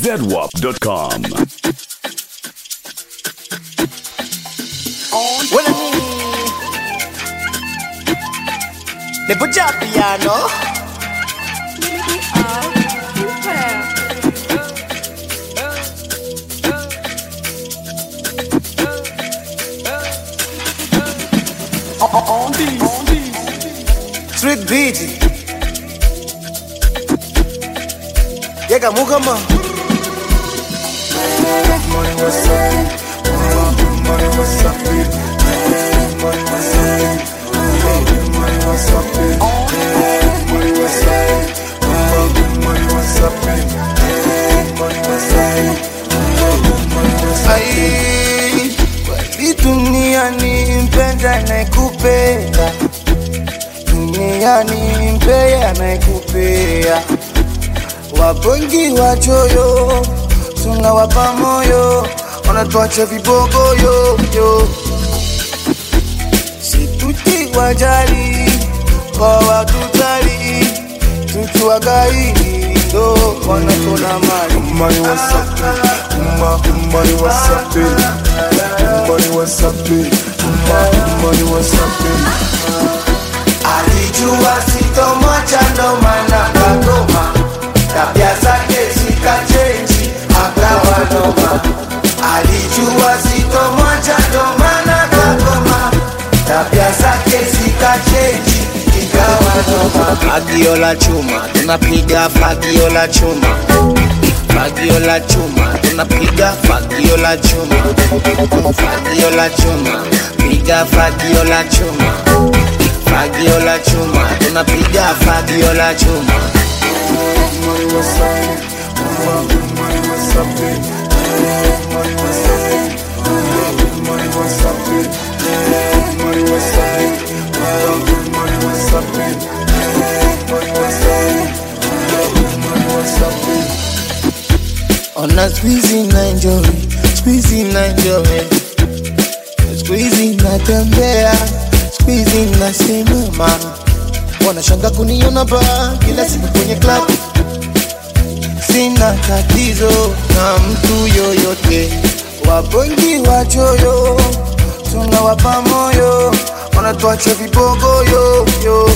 zedwap.com. Well, Le put your piano. Street beat. Yega mukama. Money what's up? Money what's up? Money what's up? Money what's up? Money what's up? Money what's up? Money what's up? Ai, kweli duniani mpenda anayekupenda, duniani mpea anayekupea, wapongi wachoyo tunawapa moyo, wanatuacha vibogoyo yo situti wajali kwa watutali tukiwagai ndo wanatona mali Money what's up, money, money what's up, money what's up, money what's up, alijua sitomocha ndo maana kagoma tabia zake zikachenji akawa noma alijua sitomocha ndo maana kagoma tabia zake zikachenji ikawa noma fagio la chuma tunapiga fagio la chuma fagio la chuma tunapiga fagio la chuma fagio la chuma piga fagio la chuma fagio la chuma tunapiga fagio la chuma money what's up, money what's up, money what's up, money what's up, money what's up, money what's up, money what's up, money what's up. ona squeezy na enjoy squeezy na enjoy squeezy natembea squeezy nasimama wanashanga kuniona ba kila siku kwenye club sina tatizo na mtu yoyote wapongi wachoyo tunawapa moyo wanatuacha vibogoyo yo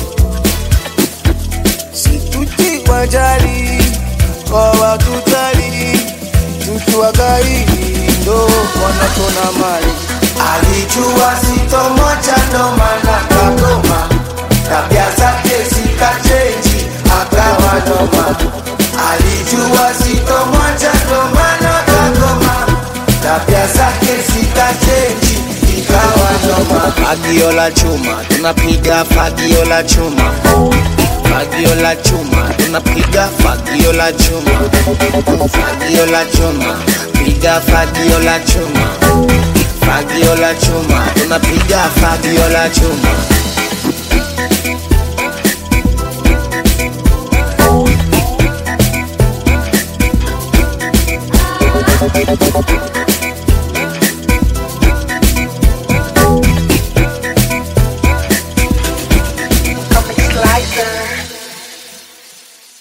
situti wajali kwa watutali tukiwagai ndo wanatona mali alijua sitomocha ndo maana kagoma tabia zake zikachenji akawa noma alijua sitomocha ndo maana kagoma tabia zake zikachenji ikawa noma fagio la chuma tunapiga fagio la chuma fagio la chuma tunapiga fagio la chuma fagio la chuma piga fagio la chuma fagio la chuma tunapiga fagio la chuma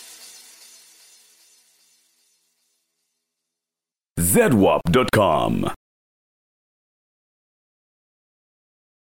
zedwap.com.